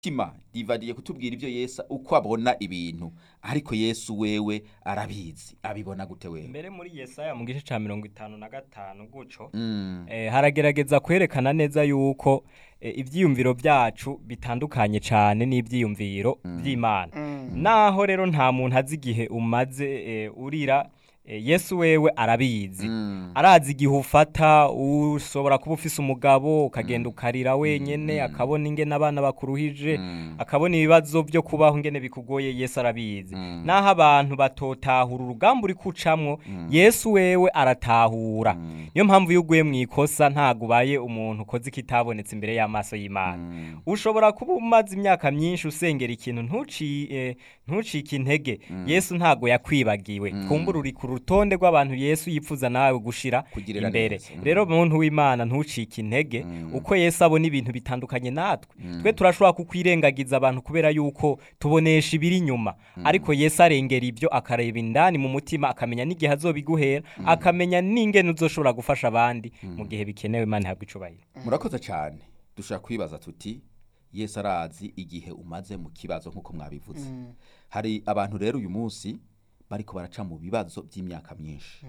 tima rivadiye kutubwira ibyo yesu uko abona ibintu ariko yesu wewe arabizi abibona gute wewe mbere muri yesaya mu gice cya mirongo itanu na gatanu guco Mm. eh, haragerageza kwerekana neza yuko eh, ivyiyumviro byacu bitandukanye cyane n'ivyiyumviro by'Imana naho rero nta muntu azi igihe umaze eh, urira eh, Yesu wewe arabizi Mm. arazi igihe ufata ushobora kuba ufise umugabo ukagenda ukarira wenyene akabona ingene abana bakuruhije Mm. akabona ibibazo byo kubaho ingene bikugoye Yesu arabizi Mm. naho abantu batotahura urugamba uri kucamwo Yesu wewe aratahura niyo mpamvu iyo uguye mu ikosa ntabwo ubaye umuntu ukoze ikitabonetse imbere y'amaso y'Imana Mm. ushobora kuba umaze imyaka myinshi usengera ikintu ntuci eh, ntucike intege Yesu ntago yakwibagiwe kumbura uri ku rutonde rw'abantu Yesu yipfuza nawe gushira Kugirira imbere neza. Mm. rero muntu w'Imana ntucike intege uko Yesu abona ibintu bitandukanye natwe twe turashobora kukwirengagiza abantu kubera yuko tubonesha ibiri inyuma ariko Yesu arengera ibyo akareba indani mu mutima akamenya n'igihe azobiguhera akamenya n'ingene uzoshobora gufasha abandi mu gihe bikenewe Imana ihabwa icubahiro murakoze cyane dushobora kwibaza tuti yesu arazi igihe umaze mu kibazo nk'uko mwabivuze hari abantu rero uyu munsi bariko baraca mu bibazo by'imyaka myinshi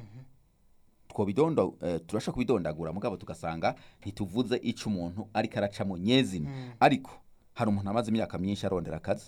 twobidondo eh, turashobora kubidondagura mugabo tugasanga ntituvuze ico umuntu ariko araca mu nyezina ariko hari umuntu amaze imyaka myinshi arondera akazi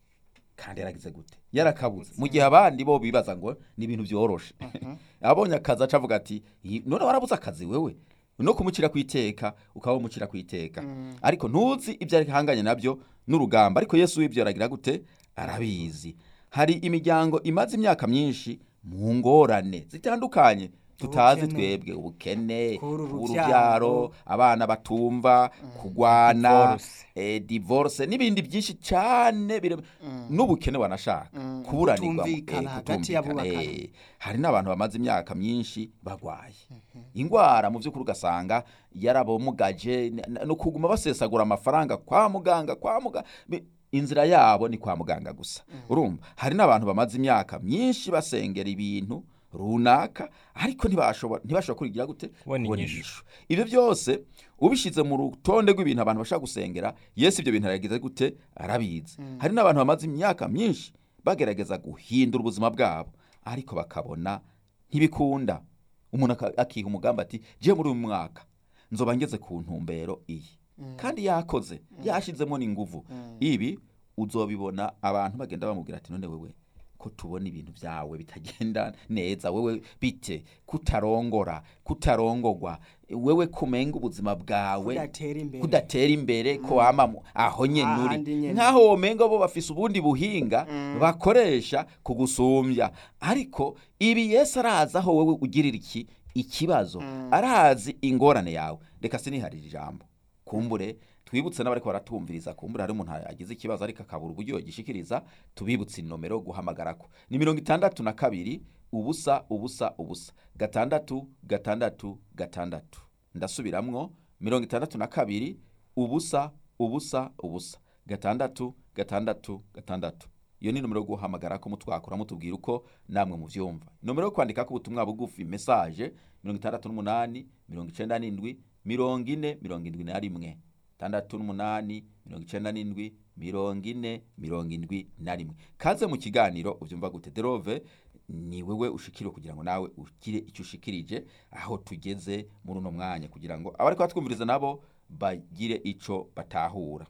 kandi yaragize gute yarakabuze mu gihe abandi bo bibaza ngo ni ibintu byoroshe abonye akazi aca avuga ati "Yi- none warabuze akazi wewe no kumucira kwiteka ukaba umucira kwiteka ariko ntuzi ibyo ari hanganye nabyo n'urugamba ariko yesu w'ibyo aragira gute arabizi hari imiryango imaze imyaka myinshi mu ngorane zitandukanye tutazi Ubukene. twebwe ubukene Kubura urubyaro. urubyaro abana batumva kugwana Divorce. eh, divorce n'ibindi byinshi cyane bire- n'ubukene wanashaka kuburanirwa Kutumvikana hagati y'abubakanye. hari n'abantu bamaze imyaka myinshi bagwaye ingwara mu by'ukuri ugasanga yarabomugaje n- n- no kuguma basesagura amafaranga kwa muganga kwa muganga inzira yabo ni kwa muganga gusa urumva hari n'abantu bamaze imyaka myinshi basengera ibintu runaka ariko ntibashobora ntibashobora kurigira gute Kubona Kubona inyishu. inyishu. ibyo byose ubishyize mu rutonde rw'ibintu abantu bashaka gusengera yesu ibyo bintu aragize gute arabizi hari n'abantu bamaze imyaka myinshi bagerageza guhindura ubuzima bwabo ariko bakabona ntibikunda umuntu aka- akiha umugambi ati je muri uyu mwaka nzoba ngeze ku ntumbero iyi kandi yakoze yashizemo n'inguvu ibi uzobibona abantu bagenda bamubwira ati none wewe ko tubona ibintu byawe bitagenda neza wewe bite kutarongora kutarongogwa wewe kumenga ubuzima bwawe Kudatera imbere. kudatera imbere ko wama mu- aho nyene uri Ahandi nyene. nkaho womenga bo bafise ubundi buhinga bakoresha kugusumbya ariko ibi yesu arazi aho wowe ugirira iki ikibazo arazi ingorane yawe reka siniharira ijambo kumbure twibutse n'abariko baratumviriza kumbure hari umuntu agize ikibazo ariko akabura uburyo yogishikiriza tubibutse inomero yo guhamagarako ni mirongo itandatu na kabiri ubusa ubusa ubusa gatandatu gatandatu gatandatu ndasubiramwo mirongo itandatu na kabiri ubusa ubusa ubusa gatandatu gatandatu gatandatu iyo ni nomero yo guhamagara ko mutwakura mutubwira uko namwe muvyumva nomero yo kwandika ko ubutumwa bugufi message mirongo itandatu n'umunani mirongo icenda n'indwi mirongo ine mirongo indwi na rimwe tandatu n'umunani mirongo icenda n'indwi mirongo ine mirongo indwi na rimwe kaze mu kiganiro uvyumva gute derove ni wewe ushikiriwe kugira ngo nawe ugire icyo ushikirije aho tugeze muri uno mwanya kugira ngo abariko batwumviriza nabo bagire ico batahura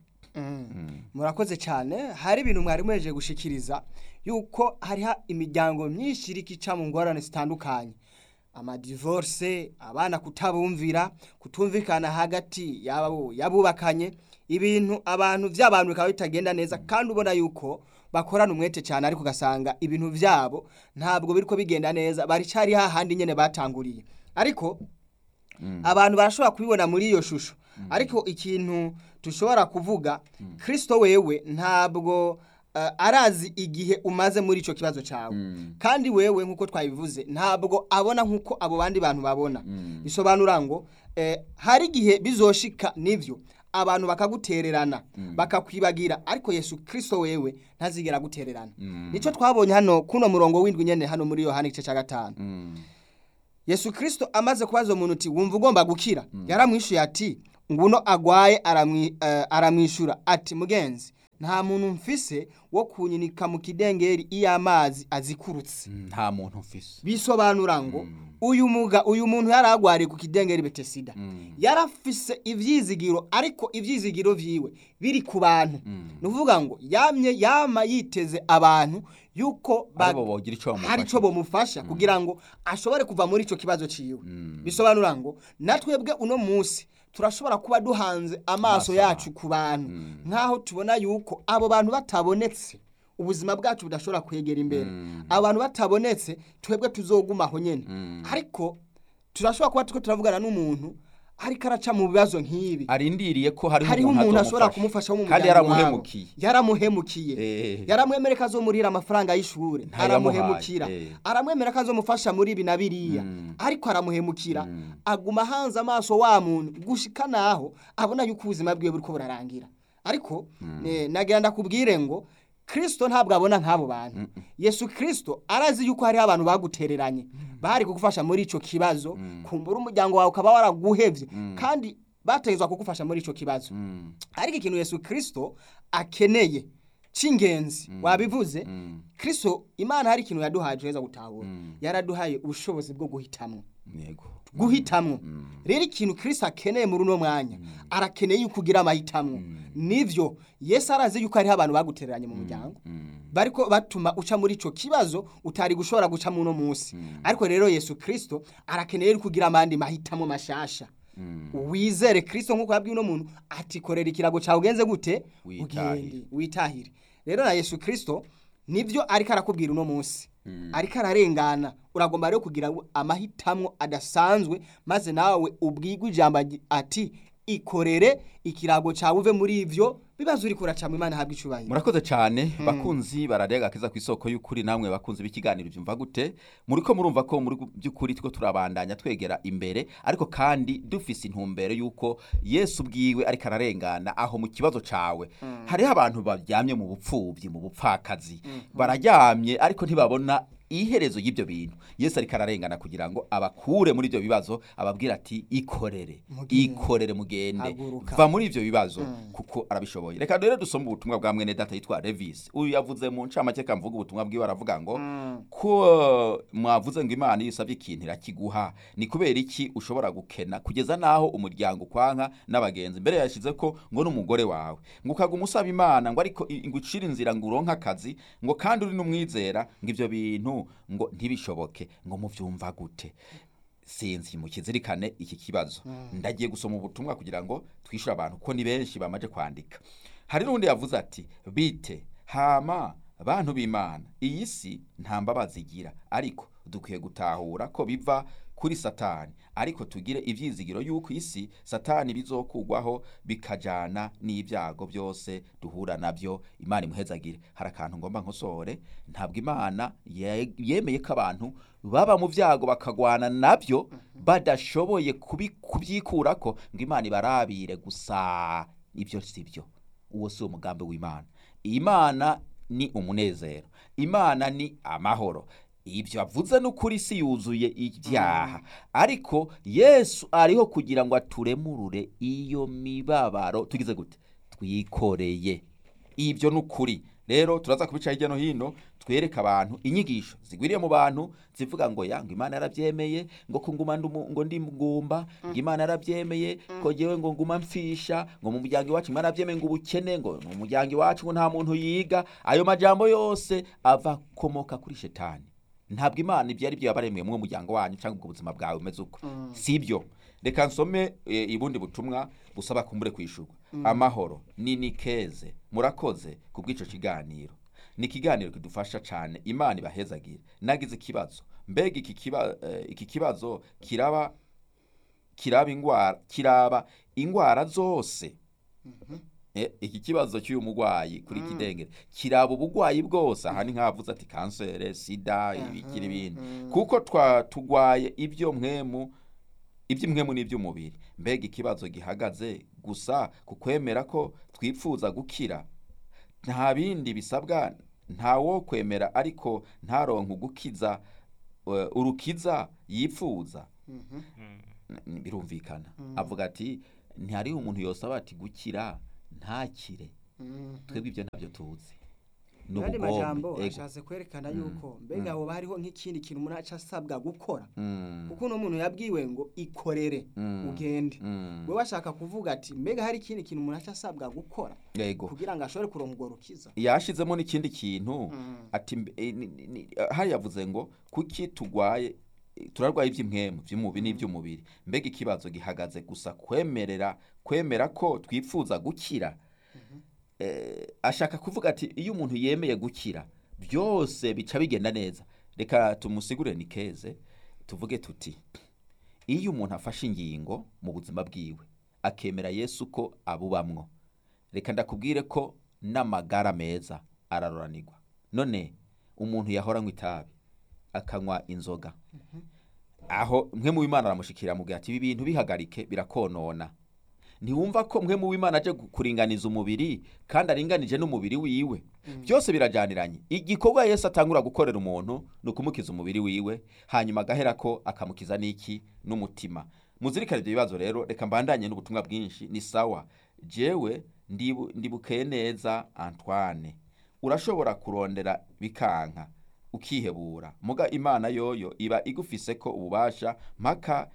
murakoze cyane hari ibintu mwari muhejeje gushikiriza yuko hariho imiryango myinshi iriko ica mu ngorane zitandukanye amadivorce abana kutabumvira kutumvikana hagati yabo yabubakanye ibintu abantu by'abantu bikaba bitagenda neza kandi ubona yuko bakorana umwete cyane ariko ugasanga ibintu byabo ntabwo biriko bigenda neza baricari hahandi nyene batanguriye ariko abantu barashobora kubibona muri iyo shusho ariko ikintu dushobora kuvuga kirisito wewe ntabwo eh, arazi igihe umaze muri icyo kibazo cyawe kandi wewe nk'uko twabivuze ntabwo abona nk'uko abo bandi bantu babona bisobanura ngo eh, hari igihe bizoshika n'ibyo abantu bakagutererana bakakwibagira ariko yesu kirisito wewe ntazigera agutererana nicyo twabonye hano kuno murongo w'indwi nyene hano muri yohani igice cya gatanu yesu kirisito amaze kubaza umuntu uti wumva ugomba gukira yaramwishuye ati nguno agwaye aramwi- eh, aramwishyura ati mugenzi nta muntu mfise wo kunyinika mu kidengeri iyo amazi azikurutse nta muntu mfise bisobanura ngo uyu muga uyu muntu yari agwariye ku kidengeri betesida yarafise ivyizigiro ariko ivyizigiro vyiwe biri ku bantu ni ukuvuga ngo yamye yama yiteze abantu yuko ba- aribo bogira ico bamufasha. hari ico bomufasha kugira ngo ashobore kuva muri ico kibazo ciwe bisobanura ngo natwebwe uno munsi turashobora kuba duhanze amaso Amaso yacu ku bantu nk'aho tubona yuko abo bantu batabonetse ubuzima bwacu budashobora kwegera imbere abo bantu batabonetse twebwe tuzogumaho nyene ariko turashobora kuba turiko turavugana n'umuntu ariko araca mu bibazo nk'ibi arindiriye ko hariho hariho umuntu ashobora azomufasha. kumufasha wo mu kandi muryango wabo. yaramuhemukiye yaramuhemukiye Eh. yaramwemera ko azomurira amafaranga y'ishuri Ntayamuhaye, aramuhemukira eh. aramwemera ko azomufasha muri ibi na biriya ariko aramuhemukira aguma hanze amaso wa muntu gushika naho abona yuko ubuzima bwiwe buriko burarangira ariko eh, nagira ndakubwire ngo kristo ntabwo abona nk'abo bantu yesu kristo arazi yuko hariho abantu bagutereranye bari kugufasha muri ico kibazo kumbura umuryango wawe ukaba waraguhevye kandi bategezwa kugufasha muri ico kibazo ariko ikintu yesu kristo akeneye c'ingenzi wabivuze kristo imana hari ikintu yaduhaye heza gutahura yaraduhaye ubushobozi bwo guhitamwo yego guhitamwo rero ikintu kristo akeneye muri uno mwanya arakeneye yuko ugira amahitamo nivyo yesu arazi yuko hariho abantu bagutereranye mu muryango bariko batuma uca muri ico kibazo utari gushobora guca muno munsi ariko rero yesu kristo arakeneye yuko ugira amandi mahitamo mashasha wizere kristo nk'uko yabwiye uno muntu ati korera ikirago cawe ugenze gute Witahire. ugende witahire rero na yesu kristo nivyo ariko arakubwira uno munsi ariko ararengana uragomba rero kugira amahitamo adasanzwe maze nawe ubwigwe ijambo agi- ati ikorere ikirago cawe uve muri ivyo bibazo uriko uracamo imana habwa icubahiro murakoze cyane bakunzi bararega agakiza ku isoko y'ukuri namwe bakunzi b'ikiganiro byumva gute muri ko murumva ko muri by'ukuri two turabandanya twegera imbere ariko kandi dufise intumbero y'uko yesu ubwiwe ariko ararengana aho mu kibazo cawe hariho abantu baryamye mu bupfubyi mu bupfakazi bararyamye ariko ntibabona iherezo y'ibyo bintu yesu ariko ararengana kugira ngo abakure muri ibyo bibazo ababwira ati ikorere Mugende. ikorere mugende Haguruka. va muri ivyo bibazo kuko arabishoboye reka rero dusome ubutumwa bwa mwene data yitwa Levis uyu yavuze mu ncamake kamvuga ubutumwa bwiwe aravuga ngo ko uh, mwavuze ngo imana iyo usabye ikintu irakiguha ni kubera iki ushobora gukena kugeza naho umuryango ukwanka n'abagenzi mbere yashize ko ngo n'umugore wawe ngo ukaguma usaba imana ngo ariko i- ngo ucire inzira ngo uronke akazi ngo kandi uri n'umwizera ngo ivyo bintu ngo ntibishoboke ngo muvyumva gute sinzi mukizirikane iki kibazo ndagiye gusoma ubutumwa kugira ngo twishyure abantu ko ni benshi bamaje kwandika hari n'undi yavuze ati bite hama bantu b'imana iyi si nta mbabazi igira ariko dukwiye gutahura ko biva kuri satani ariko tugire ibyizigiro y'uko isi satani bizokugwaho bikajana n'ibyago byose duhura nabyo imana imuhezagire hari akantu ngomba nkosore ntabwo imana ye- yemeye ko abantu baba mu byago bakagwana nabyo badashoboye kubi- kubyikurako ngo imana ibarabire gusa ibyo si byo uwo si umugambi w'imana imana ni umunezero imana ni amahoro ibyo avuze n'ukuri si yuzuye ibyaha ariko yesu ariho kugira ngo aturemurure iyo mibabaro tugize gute twikoreye ibyo ni ukuri rero turaza kubica hirya no hino twereka abantu inyigisho zigwiriye mu bantu zivuga ngo ya ngo imana yarabyemeye ngo ko nguma ndumu- ngo ndi mugumba ngo imana yarabyemeye ko jewe ngo nguma mfisha ngo mu muryango iwacu imana yarabyemeye ngo ubukene ngo mu muryango iwacu ngo nta muntu yiga ayo majambo yose ava komoka kuri shetani ntabwo imana ibyo ari byo yabaremeye mu muryango wanyu cyangwa ubwo buzima bwawe umeze uko si ibyo reka nsome e, ibundi butumwa busaba kumbure kwishurwa amahoro ni nikeze murakoze ku bw'ico kiganiro ni ikiganiro kidufasha cyane imana ibahezagire nagize ikibazo mbega iki kiba, eh, iki kibazo kiraba kiraba ingwara kiraba ingwara zose Eh, iki kibazo cy'uyu murwayi kuri kidengere kiraba ubugwayi bwose aha ni nk'abavuze ati kansere sida ibikiri ibindi kuko twa tugwaye ibyo mwemu iby'imwemu n'iby'umubiri mbega ikibazo gihagaze gusa ku kwemera ko twifuza gukira nta bindi bisabwa nta wo kwemera ariko ntaronke ugukiza eh, urukiza yifuza birumvikana avuga ati ntihariho umuntu yosaba ati gukira ntakire twebwe ibyo ntabyo tuzi ni mu yandi majambo ubugombe ego ashatse kwerekana yuko mbega hoba hariho nk'ikindi kintu umuntu aca asabwa gukora Mm, kuko uno muntu yabwiwe ngo ikorere Mm. ugende mm, we bashaka kuvuga ati mbega hari ikindi kintu umuntu aca asabwa gukora ego kugira ngo ashobore kuronka urwo rukiza yashizemo n'ikindi kintu Mm. ati mbe- eh, ni- ni- ni- hari yavuze ngo kuki tugwaye eh, turarwaye iby'impwemu by'umubiri n'iby'umubiri mbega ikibazo gihagaze gusa kwemerera kwemera ko twifuza gukira eh, ashaka kuvuga ati iyo umuntu yemeye gukira byose bica bigenda neza reka tumusigure ni keze tuvuge tuti iyo umuntu afashe ingingo mu buzima bwiwe akemera yesu ko abubamwo reka ndakubwire ko n'amagara meza araroranirwa none umuntu yahora anywa itabi akanywa inzoga aho mwe mu w'imana aramushikira amubwira ati ibi bintu bihagarike birakonona ntiwumva ko mwe mu w'imana aje gu- kuringaniza umubiri kandi aringanije n'umubiri wiwe byose birajyaniranye igikorwa yesu atangura gukorera umuntu ni ukumukiza umubiri wiwe hanyuma agahera ko akamukiza n'iki n'umutima muzirikane ibyo bibazo rero reka mbandanye n'ubutumwa bwinshi ni sawa jewe ndibu- ndibukeye neza antoine urashobora kurondera bikanka ukihebura muga imana yoyo iba igufise ko ububasha mpaka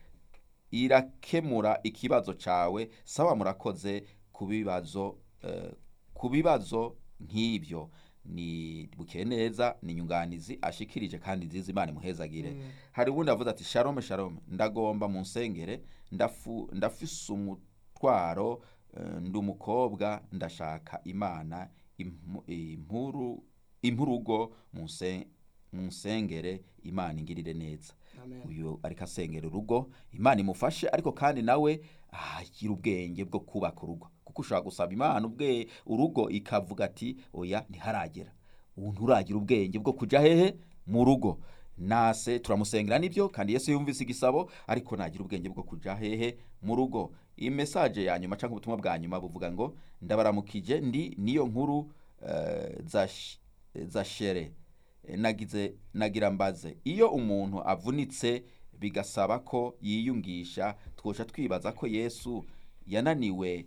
irakemura ikibazo cawe sawa murakoze ku bibazo eh, ku bibazo nk'ibyo ni bukeye neza ni inyunganizi ashikirije kandi nziza imana imuhezagire hari ubundi avuze ati shalom shalom ndagomba mu nsengere ndafu ndafise umutwaro eh, ndi umukobwa ndashaka imana impu- impuru impurugo mu nse- mu nsengere imana ingirire neza Amen. uyu ariko asengera urugo imana imufashe ariko kandi nawe agira ubwenge bwo kubaka urugo kuko ushobora gusaba imana ubwe urugo ikavuga ati oya ntiharagera ubu nturagira ubwenge bwo kujya hehe mu rugo nase turamusengera nibyo kandi yesu yumvise igisabo ariko nagira ubwenge bwo kujya hehe mu rugo iyi mesaje ya nyuma cyangwa ubutumwa bwa nyuma buvuga ngo ndabaramukije ndi niyo nkuru eh, za sh- za shere Eh, nagize nagira mbaze iyo umuntu avunitse bigasaba ko yiyungisha twosha twibaza ko yesu yananiwe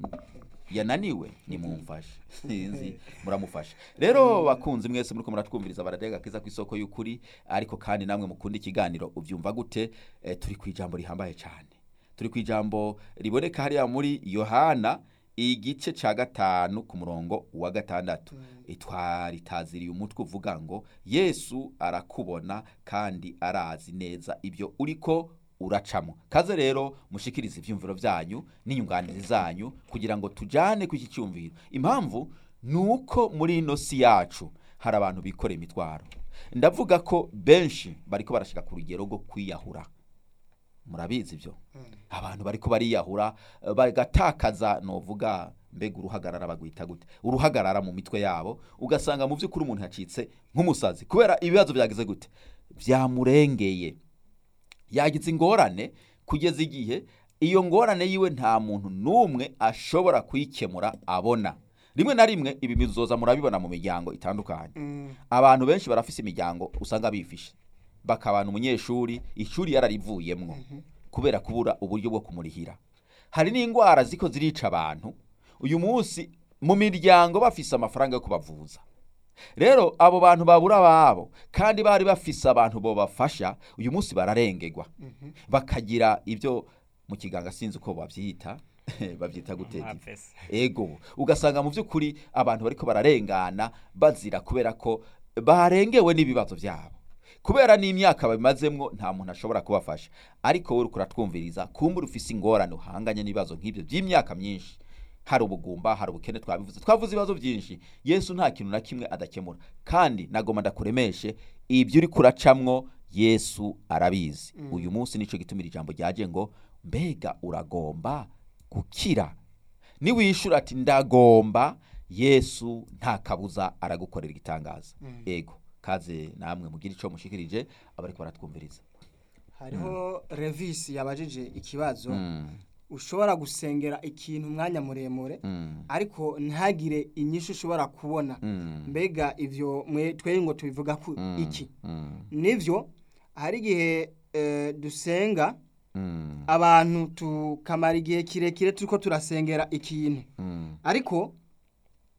yananiwe nimumfashe sinzi muramufasha rero bakunzi mwese muriko muratwumviriza baradega kiza ku isoko y'ukuri ariko kandi namwe mukunda ikiganiro ubyumva gute eh, turi ku ijambo rihambaye cyane turi ku ijambo riboneka hariya muri yohana igice cya gatanu ku murongo wa gatandatu twaritaziriye umutwe uvuga ngo yesu arakubona kandi arazi neza ibyo uriko uracamo kaze rero mushikirize ibyumviro byanyu n'inyunganizi zanyu kugira ngo tujyane ku iki cyumviro impamvu ni uko muri ino si yacu hari abantu bikoreye imitwaro ndavuga ko benshi bariko barashika ku rugero rwo kwiyahura murabizi ibyo abantu bariko bariyahura eh, bagatakaza novuga mbega uruhagarara bagwita gute uruhagarara mu mitwe yabo ugasanga mu by'ukuri umuntu yacitse nk'umusazi kubera ibibazo byagize gute byamurengeye yagize ingorane kugeza igihe iyo ngorane yiwe nta muntu n'umwe ashobora kuyikemura abona rimwe na rimwe ibi bizoza murabibona mu miryango itandukanye abantu benshi barafise imiryango usanga bifishe bakabana umunyeshuri ishuri yararivuyemwo kubera kubura uburyo bwo kumurihira hari n'indwara ziko zirica abantu uyu munsi mu miryango bafise amafaranga yo kubavuza rero abo bantu babura ababo kandi bari bafise abantu bobafasha uyu munsi bararengegwa bakagira ibyo mu kiganga sinzi uko babyita babyita guteka Mapfese. ego ugasanga mu by'ukuri abantu bariko bararengana bazira kubera ko barengewe n'ibibazo byabo kubera n'imyaka babimazemwo nta muntu ashobora kubafasha ariko wowe uriko uratwumviriza kumbura ufise ingorane uhanganye n'ibibazo nk'ibyo by'imyaka myinshi hari ubugumba hari ubukene twabivuze twavuze ibibazo byinshi yesu nta kintu na kimwe adakemura kandi nagomba ndakuremeshe ibyo uri kuracamwo yesu arabizi uyu munsi nicyo gitumira ijambo ryaje ngo mbega uragomba gukira niwishura ati ndagomba yesu nta kabuza aragukorera igitangaza ego kaze namwe mugire icyo mushikirije abariko baratwumviriza hariho revisi yabajije ikibazo Mm, ushobora gusengera ikintu umwanya muremure mm, ariko ntagire inyishu ushobora kubona mm, mbega ivyo mwe twe ngo tubivuga ku mm, iki mm, nivyo hari igihe eh, dusenga mm, abantu tukamara igihe kirekire turiko turasengera ikintu mm, ariko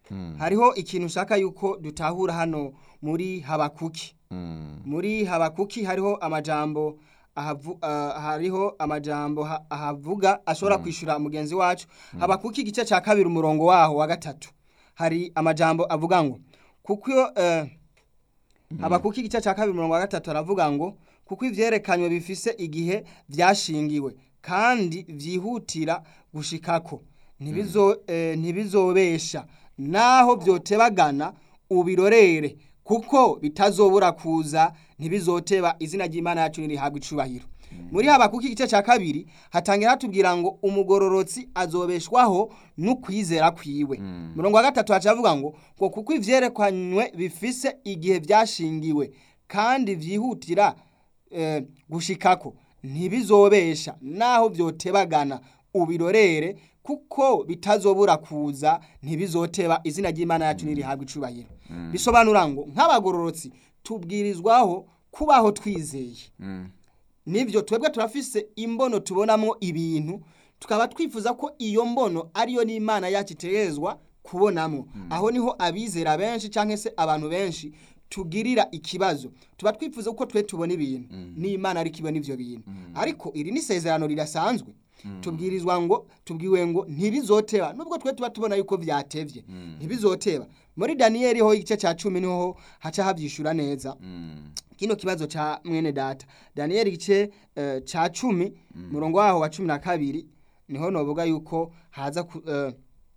hariho ikintu ushaka yuko dutahura hano muri habakuki Mm. muri habakuki hariho amajambo ahavu, ah, hariho amajambo ha- ahavuga ashobora kwishura mugenzi wacu habakuki igice cya kabiri umurongo waho wa gatatu hari amajambo avuga ngo kuko iyo eh, habakuki igice cya kabiri umurongo wa gatatu aravuga ngo kuko ivyerekanywe bifise igihe vyashingiwe kandi vyihutira gushikako ntibizo eh, ntibizobesha naho vyotebagana ubirorere kuko bitazobura kuza ntibizoteba izina ry'Imana yacu nirihabwa icubahiro muri habakuki igice cya kabiri hatangira hatubwira ngo umugororotsi azobeshwaho n'ukwizera kwiwe murongo wa gatatu haca havuga ngo ngo kuko ivyerekanywe bifise igihe vyashingiwe kandi vyihutira eh, gushikako ntibizobesha naho vyotebagana ubirorere kuko bitazobura kuza ntibizoteba izina ry'Imana yacu nirihabwa icubahiro bisobanura ngo nk'abagororotsi tubwirizwaho kubaho twizeye Mm. nivyo twebwe turafise imbono tubonamwo ibintu tukaba twifuza ko iyo mbono ariyo n'imana yacu itegerezwa kubonamwo aho niho abizera benshi canke se abantu benshi tugirira ikibazo tuba twifuza ko twe tubona ibintu n'imana ariko ibona ivyo bintu ariko iri ni isezerano rirasanzwe tubwirizwa ngo tubwiwe ngo ntibizoteba nubwo twe tuba tubona yuko vyatevye ntibizoteba muri daniyeli ho igice ca cumi niho haca havyishura neza Mm. kino kibazo cha mwene data daniyeli igice eh, ca cumi murongo waho wa cumi na kabiri niho novuga yuko haza ku, eh,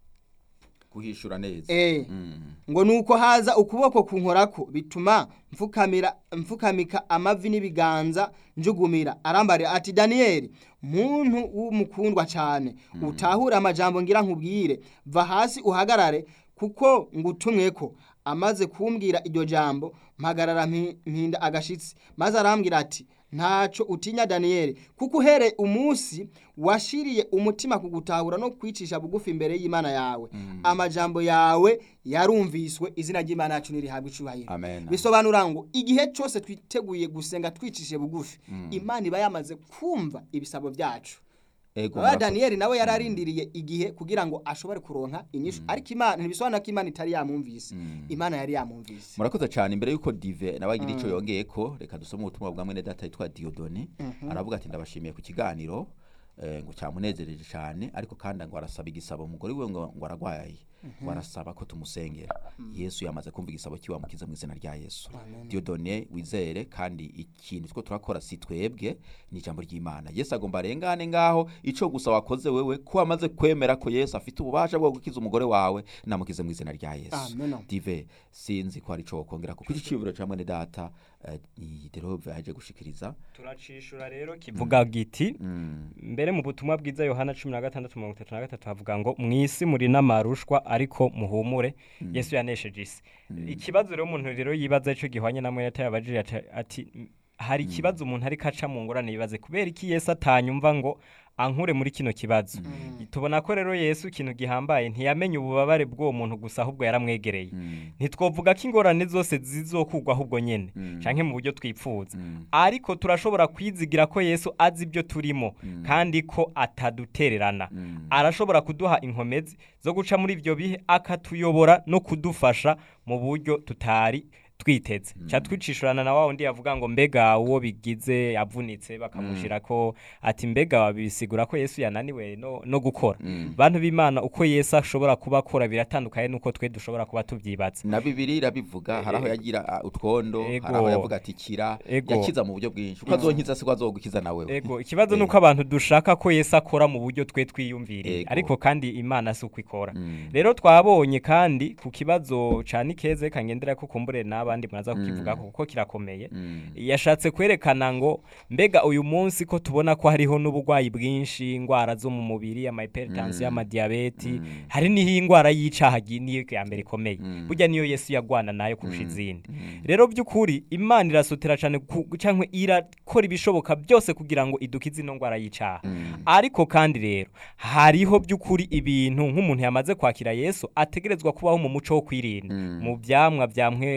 kuhishura neza eh, Mm. ngo nuko haza ukuboko kunkorako bituma mfukamira mfukamika amavi n'ibiganza njugumira arambarira ati daniyeli muntu w'umukundwa cyane utahure amajambo ngira nkubwire va hasi uhagarare kuko ngutumweko amaze kumbwira iryo jambo mpagarara mpi- mpinda agashitsi maze arambwira ati ntaco utinya daniyeli kuko uhereye umunsi washiriye umutima kugutahura no kwicisha bugufi imbere y'imana yawe amajambo yawe yarumviswe izina ry'imana yacu nirihabwa icubahiro Amen. bisobanura ngo igihe cyose twiteguye gusenga twicishe bugufi imana iba yamaze kumva ibisabo byacu Ego Baba murakoze. daniyeli nawe yari arindiriye igihe kugira ngo ashobore kuronka inyishu ariko imana ntibisobanura ko imana itari yamwumvise imana yari yamwumvise murakoze cyane imbere y'uko dive nawe agira icyo yongeye ko reka dusome ubutumwa bwa mwene data yitwa diyodoni aravuga ati ndabashimiye ku kiganiro eh, ngo cyamunezereje cyane ariko kandi ngo arasaba igisabo umugore we ngo ngo aragwaye ngo arasaba ko tumusengera yesu yamaze kumva igisabo kiwe amukiza mu izina rya yesu diyodone wizere kandi ikintu two turakora si twebwe ni ijambo ry'imana yesu agomba arengane ngaho icyo gusa wakoze wewe ko wamaze kwemera ko yesu afite ububasha bwo gukiza umugore wawe namukize mu izina rya yesu Amen. dive sinzi ko hari icyo wakongera kuko iki cyiyumviro cya mwene data eh, iyi derove yaje gushikiriza turacishura rero kivuga giti Mm. mbere mu butumwa bwiza yohana cumi na gatandatu mirongo itatu na gatatu havuga ngo mu isi muri n'amarushwa ariko muhumure yesu yanesheje isi ikibazo rero umuntu rero yibaza cyo gihwanye na mwene yabajije ati- ati hari ikibazo umuntu ariko aca mu ngorane yibaze kubera iki yesu atanyumva ngo ankure muri kino kibazo tubona ko rero yesu ikintu gihambaye ntiyamenye ububabare bw'uwo muntu gusa ahubwo yaramwegereye ntitwovuga ko ingorane zose zizokugwa ahubwo nyene canke mu buryo twipfuza ariko turashobora kwizigira ko yesu azi ibyo turimo kandi ko atadutererana arashobora kuduha inkomezi zo guca muri ibyo bihe akatuyobora no kudufasha mu buryo tutari twiteze ca twicishurana na wa wundi yavuga ngo mbega uwo bigize yavunitse bakamushira ko ati mbega wabisigura ko yesu yananiwe no, no gukora bantu b'imana uko yesu ashobora kuba akora biratandukanye n'uko twe dushobora kuba tubyibatse na bibiri irabivuga hari aho yagira ah, utwondo Ego. hari aho yavuga ati kira Ego. yakiza mu buryo bwinshi uko azonkiza siko azogukiza nawe ego ikibazo ni uko abantu dushaka ko yesu akora mu buryo twe twiyumviriye Ego. ariko kandi imana si uko ikora Mm. rero twabonye kandi ku kibazo ca nikeze kangendera ko kumbure n'abandi muraza kukivuga kuko kirakomeye Mm. yashatse kwerekana ngo mbega uyu munsi ko tubona ko hariho n'uburwayi bwinshi indwara zo mu mubiri amahypertension amadiyabeti hari n'iho indwara y'icaha gi- niyo ya mbere ikomeye burya niyo yesu yagwana nayo kurusha izindi rero by'ukuri imana irasotera cyane ku- cyangwa irakora ibishoboka byose kugira ngo idukize ino ndwara y'icaha ariko kandi rero hariho by'ukuri ibintu nk'umuntu yamaze kwakira yesu ategerezwa kubaho mu muco wo kwirinda mu byamwa bya mwemu yera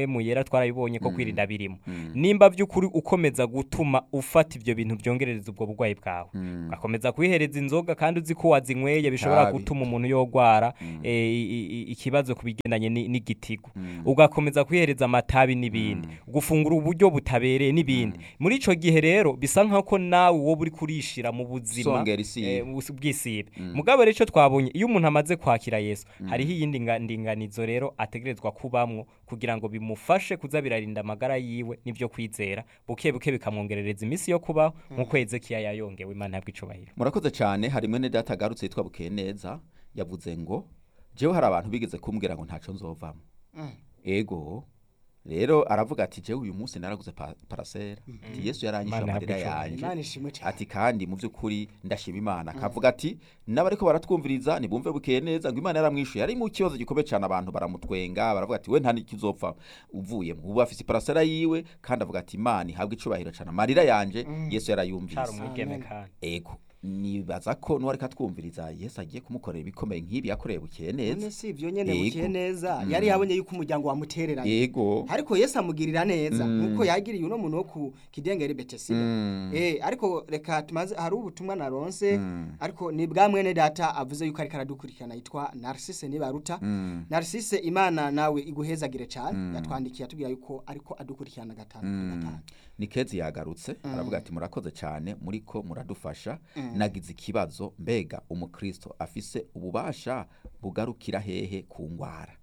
parasera twarabibonye ko kwirinda birimo nimba by'ukuri ukomeza gutuma ufata ibyo bintu byongerereza ubwo burwayi bwawe ugakomeza kwihereza inzoga kandi uzi ko wazinyweye bishobora Nabi. gutuma umuntu yogwara eh, i- i- i- ikibazo ku bigendanye ni- n'igitigo ugakomeza kwihereza amatabi n'ibindi gufungura uburyo butabereye n'ibindi muri ico gihe rero bisa nk'ako nawe wowe uri kurishira mu buzima Songera isibe. eh, bus- bw'isibe mugabo rero ico twabonye iyo umuntu amaze kwakira yesu hariho iyindi nga- ndinganizo rero ategerezwa kubamwo kugira ngo bimufashe kuza birarinda amagara yiwe n'ivyo kwizera buke buke bikamwongerereza iminsi yo kubaho nk'uko hezekiya yayongewe imana yabwo icubahiro murakoze cyane hari mwene data agarutse yitwa bukeye neza yavuze ngo jewe hari abantu bigeze kumbwira ngo ntaco nzovamo ego rero aravuga ati jewe uyu munsi naraguze pa- parasera ati yesu yaranyishe Imana amarira yahabwe yanje imana ishimwe cyane ati kandi mu by'ukuri ndashima imana akavuga ati n'abariko baratwumviriza nibumve bukeye neza ngo imana yaramwishuye yari mu kibazo gikomeye cyane abantu baramutwenga baravuga ati we nta n'ikizopfa uvuyemo ubu afise parasera yiwe kandi avuga ati imana ihabwe icubahiro cyane amarira yanje yesu cari yarayumvise umwigeme Amen. kandi ego nibaza ko n'uwareka twumviriza yesu agiye kumukorera ibikomeye nk'ibi yakoreye bukeye neza none si ibyo nyene Yego. bukiye neza yari yabonye yuko umuryango wamutereranye yego ariko yesu amugirira neza Mm. nkuko yagiriye uno muntu wo ku kidengeri betesida Mm. eh ariko reka tumaze hari ubutumwa naronse Mm. ariko ni bwa mwene data avuze yuko ariko aradukurikirana yitwa Narcisse Nibaruta Mm. Narcisse Imana nawe iguhezagire cyane yatwandikiye atubwira yuko ariko adukurikirana gatanu kuri gatanu ni kezi yagarutse aravuga ati murakoze cyane muriko muradufasha nagize ikibazo mbega umukristo afise ububasha bugarukira hehe ku ngwara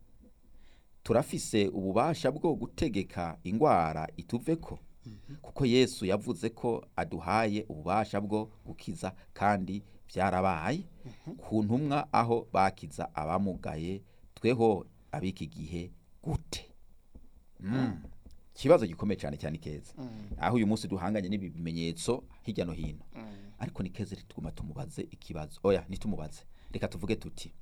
turafise ububasha bwo gutegeka ingwara ituveko kuko yesu yavuze ko aduhaye ububasha bwo gukiza kandi byarabaye ku ntumwa aho bakiza abamugaye tweho ab'iki gihe gute Mm. ikibazo gikomeye cyane cyane keza aho uyu munsi duhanganye n'ibi bimenyetso hirya no hino ariko ni keza tuguma tumubaze ikibazo oya ntitumubaze reka tuvuge tuti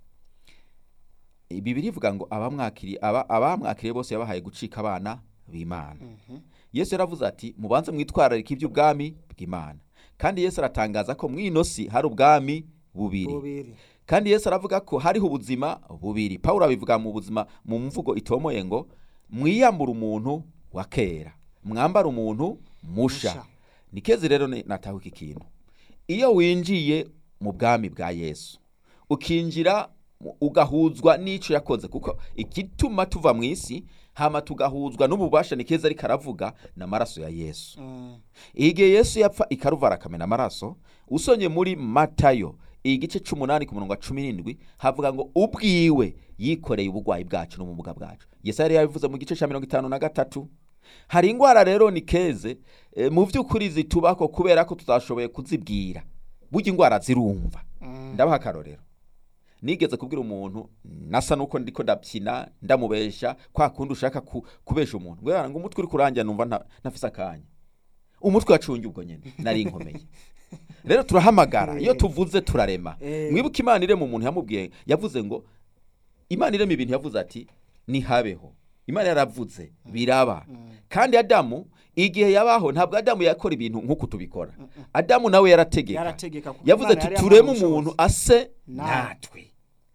bibiri ivuga ngo abamwakiriye aba- abamwakiriye bose yabahaye gucika abana b'imana yesu yaravuze ati mubanze mwitwararike iby'ubwami bw'imana kandi yesu aratangaza ko mu ino si hari ubwami bubiri bubiri kandi yesu aravuga ko hariho ubuzima bubiri pawulo abivuga mu buzima mu mvugo itomoye ngo mwiyambure umuntu wa kera mwambare umuntu musha Musha. ni kezi rero ni- nataho iki kintu iyo winjiye mu bwami bwa yesu ukinjira mu- ugahuzwa n'icyo yakoze kuko igituma tuva mu isi hama tugahuzwa n'ububasha ni keza ariko aravuga n'amaraso ya yesu Mm. igihe yesu yapfa ikaruvara akamena amaraso usonye muri matayo igice c'umunani ku murongo wa cumi n'indwi havuga ngo ubwiwe yikoreye ubugwayi bwacu n'ubumuga bwacu yesu yari yabivuze mu gice ca mirongo itanu na gatatu hari ingwara rero ni keze e, mu vy'ukuri zitubako kubera ko tutashoboye kuzibwira burya ingwara zirumva ndabaha akarorero nigeze kubwira umuntu nasa nuko ndiko ndabyina ndamubesha kwa kundi ushaka ku, kubesha umuntu ngo ngo umutwe uri kurangira numva nta- ntafise akanya umutwe wacunge ubwo nyene nari inkomeye rero turahamagara iyo tuvuze turarema Eh. mwibuke imana irema umuntu yamubwiye yavuze ngo imana irema ibintu yavuze ati nihabeho imana yaravuze biraba kandi adamu igihe yabaho ntabwo adamu yakora ibintu nk'uko tubikora adamu nawe yarategeka yarategeka kuko yavuze Imana ati yari tureme yamuhaye umuntu ubushobozi. ase Natwe. natwe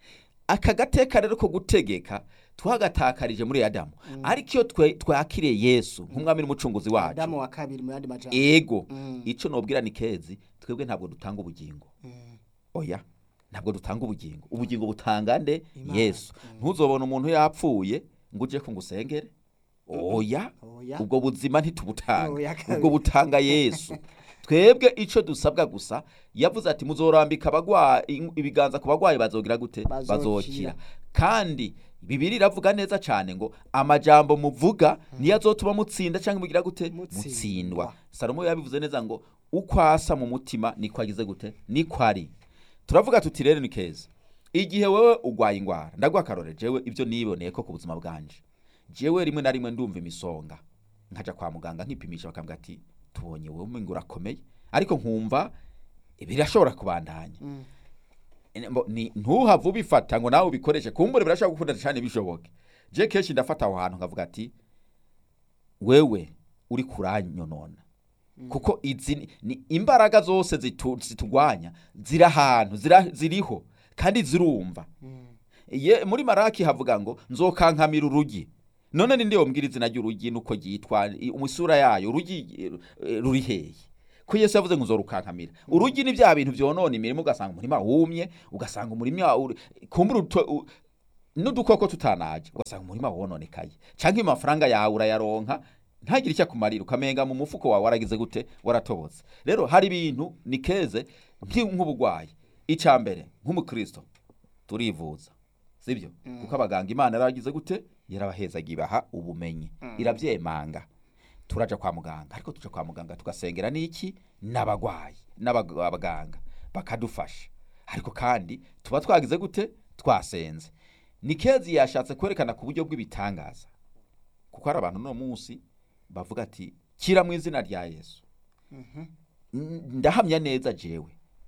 aka gateka rero ko gutegeka twagatakarije muri adamu ariko iyo twe- twakiriye yesu nk'umwami n'umucunguzi wacu adamu wa kabiri mu yandi majambo ego Mm. icyo nobwira ni kezi twebwe ntabwo dutanga ubugingo oya ntabwo dutanga ubugingo ubugingo butanga nde Imana. yesu ntuzobone umuntu yapfuye ngo uje ko ngusengere oya Oya. ubwo buzima ntitubutanga Oya, kabiri. ubwo butanga yesu twebwe icyo dusabwa gusa yavuze ati muzorambika abagwayi ibiganza ku bagwayi bazogira gute Bazokira. bazokira kandi bibiri iravuga neza cyane ngo amajambo muvuga niyo azotuma mutsinda cyangwa mugira gute Mutsindwa. mutsindwa salomo yabivuze neza ngo uko asa mu mutima niko agize gute niko ari turavuga tuti rero ni keza igihe wewe ugwaye ingwara ndaguha akarore jewe ibyo niboneye ko ku buzima bwanje jewe rimwe na rimwe ndumva imisonga nkaja kwa muganga nkipimisha bakambwira ati tubonye wowe umenga urakomeye ariko nkumva birashobora kubandanya Mbo- ni- ntuhave ubifata ngo nawe ubikoreshe kumbure birashobora gukunda cyane bishoboke je kenshi ndafata aho hantu nkavuga ati wewe uri kuranyonona kuko izi ni- ni imbaraga zose zitu- zitugwanya ziri ahantu zira- ziriho kandi zirumva Ye- muri maraki havuga ngo nzokankamira urugi none ninde yombwira izina ry'urugi nuko ryitwa i- umusura yayo urugi eh, ruri hehe ko yesu yavuze ngo uzorukankamira urugi ni bya bintu vyonona imirimo ugasanga umurima wumye ugasanga umurima uri- kumbura uto- u- n'udukoko tutanaje ugasanga umurima wononekaye canke amafaranga yawe urayaronka ntagire icyo akumarira ukamenga mu mufuko wawe waragize gute waratobotse rero hari ibintu ni keze nki- nk'ubugwayi icya mbere nk'umukristo turivuza sibyo kuko abaganga imana yaragize gute yarabahezaga ibaha ubumenyi irabyemanga turaja kwa muganga ariko tuja kwa muganga tugasengera n'iki n'abagwayi n'abaganga bakadufasha ariko kandi tuba twagize gute twasenze nikezi yashatse kwerekana ku buryo bw'ibitangaza kuko hari abantu no munsi bavuga ati kira mu izina rya yesu N- ndahamya neza jewe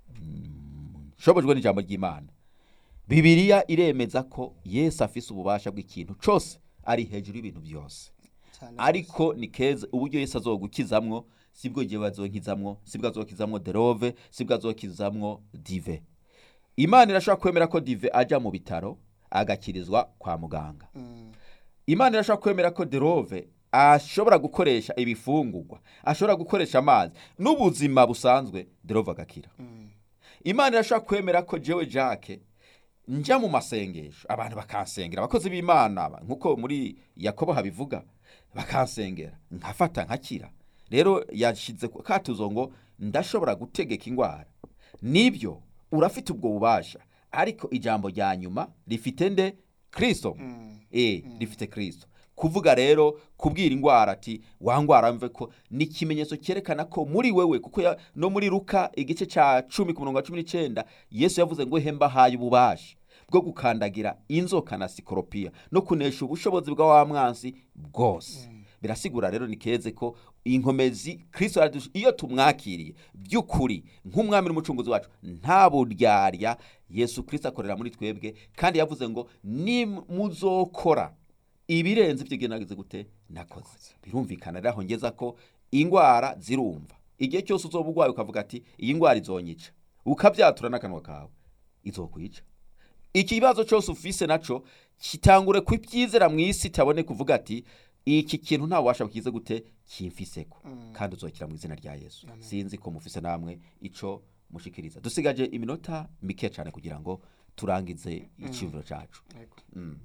Mm, nshobojwe n'ijambo ry'imana bibiliya iremeza ko yesu afise ububasha bw'ikintu cose ari hejuru y'ibintu byose Cyane ariko ni keza uburyo yesu azogukizamwo sibwo igihe bazonkizamwo sibwo azokizamwo derove sibwo azokizamwo dive imana irashobora kwemera ko dive aja mu bitaro agakirizwa kwa muganga Mm. imana irashobora kwemera ko derove ashobora gukoresha ibifungurwa ashobora gukoresha amazi n'ubuzima busanzwe derove agakira Mm. imana irashobora kwemera ko jewe jake njya mu masengesho abantu bakansengera abakozi b'imana ba- nk'uko muri yakobo habivuga bakansengera nkafata nkakira rero yashyize ku katuzo ngo ndashobora gutegeka indwara nibyo urafite ubwo bubasha ariko ijambo rya nyuma rifite nde kirisito Mm. e rifite kirisito kuvuga rero kubwira indwara ati wa ndwara mve ko ni ikimenyetso cyerekana ko muri wewe kuko ya- no muri ruka igice cya cumi ku murongo wa cumi n'icyenda yesu yavuze ngo hemba haye ububasha bwo gukandagira inzoka na sikoropiya no kunesha ubushobozi bwa wa mwansi bwose birasigura rero ni keze ko inkomezi kirisito yaradusha iyo tumwakiriye by'ukuri nk'umwami n'umucunguzi wacu nta buryarya yesu kirisito akorera muri twebwe kandi yavuze ngo nimuzokora ibirenze ibyo igihe nagize gute nakoze birumvikana rero aho ngeza ko indwara zirumva igihe cyose uzoba urwaye ukavuga ati iyi ndwara izonyica ukabyatura n'akanwa kawe izokwica ikibazo cyose ufise naco kitangure kubyizera mu isi tabone kuvuga ati iki kintu nta wabasha bukize gute kimfiseko kandi uzokira mu izina rya yesu sinzi ko mufise namwe ico mushikiriza dusigaje iminota mike cyane kugira ngo turangize iciyumviro cacu Yego. Mm.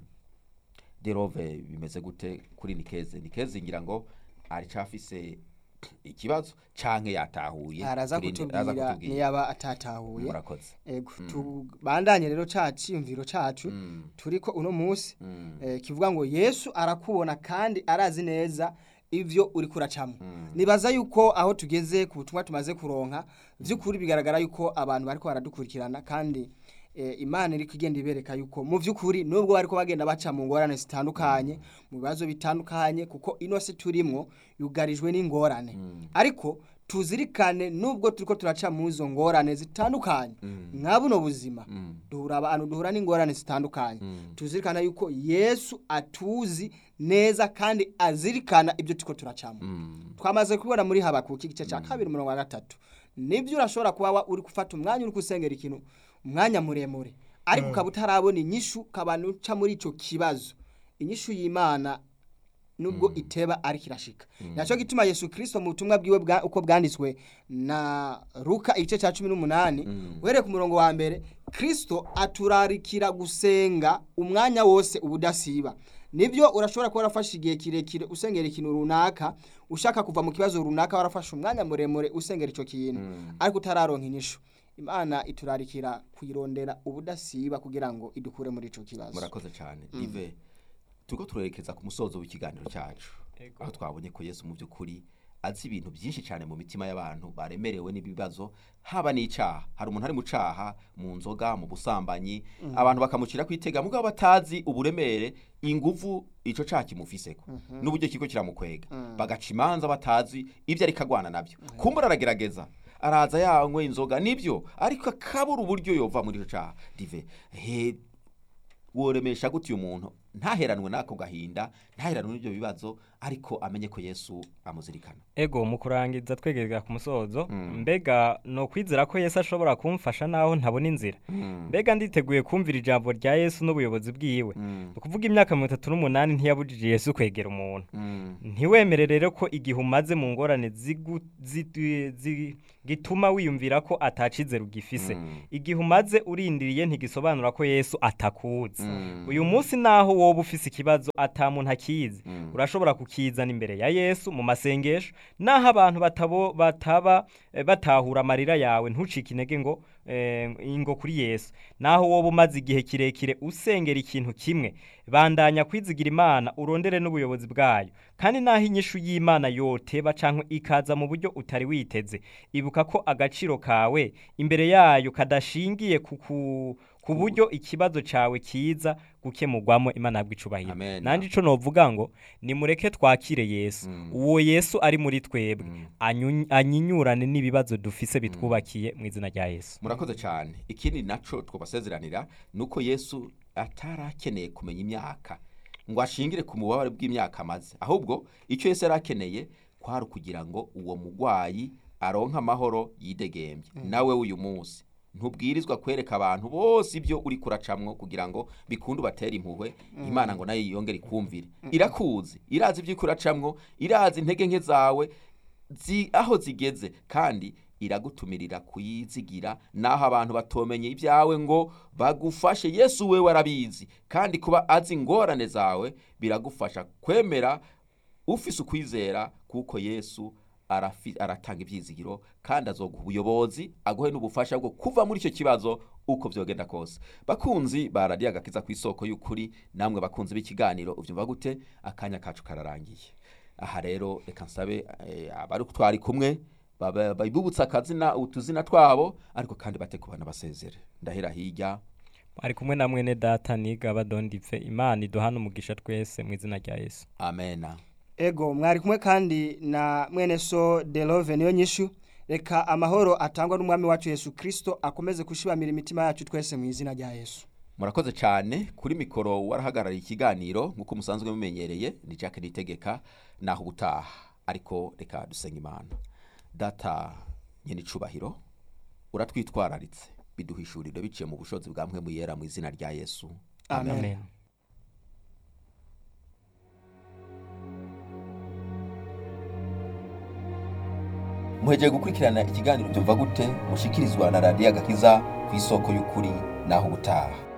derove bimeze gute kuri nikeze nikeze ngira ngo aricafise ikibazo canke yatahuye araza Turinde- araza kutubwira kutubwira. niyaba atatahuye murakoze ego tubandanye rero ca ciyumviro cacu Mm. turiko uno munsi Mm. eh, kivuga ngo yesu arakubona kandi arazi neza ivyo uri kuracamo nibaza yuko aho tugeze ku butumwa tumaze kuronka vy'ukuri bigaragara yuko abantu bariko baradukurikirana kandi eh, imana iri kugenda ibereka yuko mu vy'ukuri nubwo bariko bagenda baca mu ngorane zitandukanye mu bibazo bitandukanye kuko ino si turimwo yugarijwe n'ingorane ariko tuzirikane nubwo turiko turaca mu izo ngorane zitandukanye nka buno buzima duhura abantu duhura n'ingorane zitandukanye tuzirikana yuko yesu atuzi neza kandi azirikana ibyo turiko turacamo twamaze kubibona muri habakuki igice cya kabiri umurongo wa gatatu nibyo urashobora kuba wa- uri gufata umwanya uri gusengera ikintu umwanya muremure ariko ukaba utarabona inyishu ukaba uca muri icyo kibazo inyishu y'imana nubwo iteba ariko irashika nacyo gituma yesu kirisito mu butumwa bwiwe bwa- uko bwanditswe na ruka igice cya cumi n'umunani uhereye ku murongo wa mbere kirisito aturarikira gusenga umwanya wose ubudasiba nibyo urashobora kuba warafashe igihe kirekire usengera ikintu runaka ushaka kuva mu kibazo runaka warafashe umwanya muremure usengera icyo kintu ariko utararonka inyishu imana iturarikira kuyirondera ubudasiba kugira ngo idukure muri icyo kibazo murakoze cyane ive turiko turerekeza ku musozo w'ikiganiro cyacu Ego. aho twabonye ko yesu mu by'ukuri azi ibintu byinshi cyane mu mitima y'abantu baremerewe n'ibibazo haba n'icyaha hari umuntu ari mu caha mu nzoga mu busambanyi abantu bakamucira kwitega mugabo batazi uburemere inguvu ico caha kimufiseko n'uburyo kiko kiramukwega bagaca imanza batazi ibyo ariko agwana nabyo kumbura aragerageza araza yanywe inzoga nibyo ariko akabura uburyo yova muri ico caha dive he woremesha gute uyu muntu ntaheranwe n'ako gahinda ntaheranwe n'ibyo bibazo ariko amenye ko yesu amuzirikana ego mu kurangiza twegereza ku musozo mbega no kwizera ko yesu ashobora kumfasha naho ntabona inzira mbega nditeguye kumvira ijambo rya yesu n'ubuyobozi bwiwe ni ukuvuga imyaka mirongo itatu n'umunani ntiyabujije yesu kwegera umuntu ntiwemere rero ko igihe umaze mu ngorane zigu- zi- zi- gituma wiyumvira ko atacizera ugifise igihe umaze urindiriye ntigisobanura ko yesu atakuzi uyu munsi naho woba ufise ikibazo ata muntu akizi urashobora kukizana imbere ya yesu mu masengesho naho abantu batabo bataba eh, batahura amarira yawe ntucike intege ngo eh, ingo kuri yesu naho woba umaze igihe kirekire usengera ikintu kimwe bandanya kwizigira imana urondere n'ubuyobozi bwayo kandi naho inyishu y'imana yoteba canke ikaza mu buryo utari witeze ibuka ko agaciro kawe imbere yayo kadashingiye ku ku- ku buryo ikibazo cawe kiza gukemurwamo imana yabwo icubahiro Amen. nanje ico novuga ngo nimureke twakire yesu uwo yesu ari muri twebwe anyu- anyinyurane n'ibibazo dufise bitwubakiye mu izina rya yesu murakoze cyane ikindi naco twabasezeranira ni uko yesu atarakeneye kumenya imyaka ngo ashingire ku mubabare bw'imyaka amaze ahubwo icyo yesu yari akeneye kwari ukugira ngo uwo mugwayi aronke amahoro yidegembye nawe uyu munsi ntubwirizwa kwereka abantu bose ibyo uri kuracamwo kugira ngo bikunde ubatere impuhwe imana ngo nayo yiyongere ikumvire irakuzi irazi ibyo kuracamwo irazi intege nke zawe zi, aho zigeze kandi iragutumirira kuyizigira naho abantu batomenye ibyawe ngo bagufashe yesu we warabizi kandi kuba azi ingorane zawe biragufasha kwemera ufise ukwizera kuko yesu arafi- aratanga ibyizigiro kandi azoguha ubuyobozi aguhe n'ubufasha bwo kuva muri icyo kibazo uko byogenda kose bakunzi baradiye agakiza ku isoko y'ukuri namwe bakunzi b'ikiganiro ubyumva gute akanya kacu kararangiye aha rero reka nsabe eh, abari twari kumwe baba- bibubutse akazina utuzina twabo ariko kandi bate kubana basezere ndahera hirya ari kumwe na mwene data niga badondipfe imana iduhana umugisha twese mu izina rya yesu amena ego mwari kumwe kandi na mwene so delove niyo nyishu reka amahoro atangwa n'umwami wacu yesu kirisito akomeze gushibamira imitima yacu twese mu izina rya yesu murakoze cyane kuri mikoro warahagarariye ikiganiro nk'uko musanzwe mumenyereye ni jack nitegeka naho ubutaha ariko reka dusenga imana data nyine icubahiro uratwitwararitse biduhishurire biciye mu bushobozi bwa mwe muyera mu izina rya yesu amen, amen muhegeye gukurikirana ikiganiro byumva gute mushikirizwa na radiyo agakiza ku isoko y'ukuri naho ubutaha